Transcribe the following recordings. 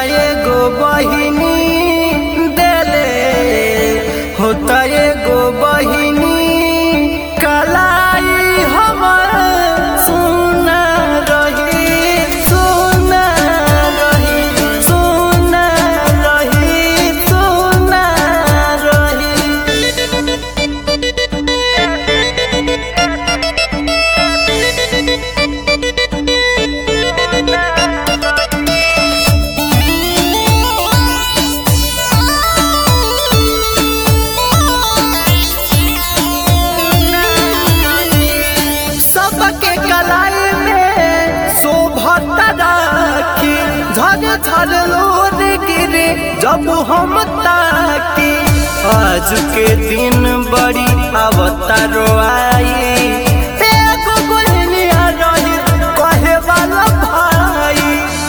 एगो बहिनी देले होता एगो बहिनी कलाई हमर सुना रही सुना रही सुना रही सुना रही सबके कलाई में शोभता राखी झर झर लोर गिरे जब हम ताकी आज के दिन बड़ी अवतारो आई एगो बहनिया रही कहे वाला भाई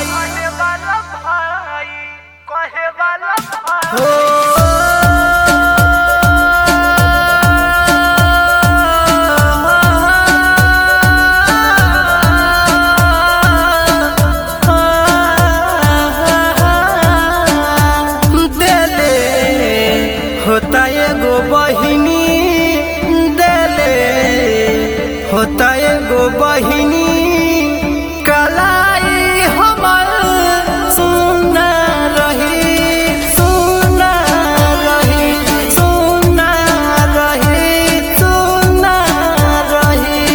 देले होता एगो बहिनी देले होता एगो बहिनी कलाई हमर सुना रही सुना रही सुना रही सुना रही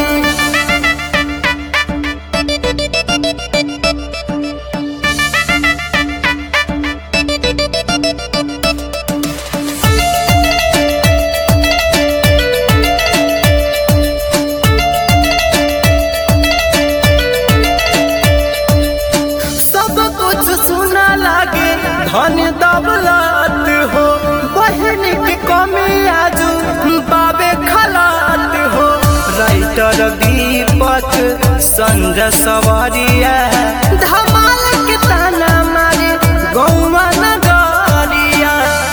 सब कुछ सुना लागे धन दौलत हो बहन के कमी आजू बाबे खलात हो राइटर दीपक संजय सवारिया धमाल के ताना मारे गौवा नगरिया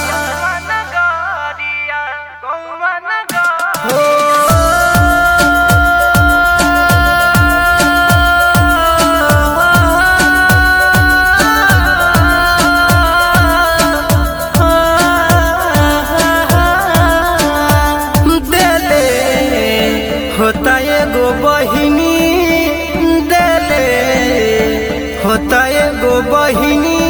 देले होता एगो बहिनी देले होता एगो बहिनी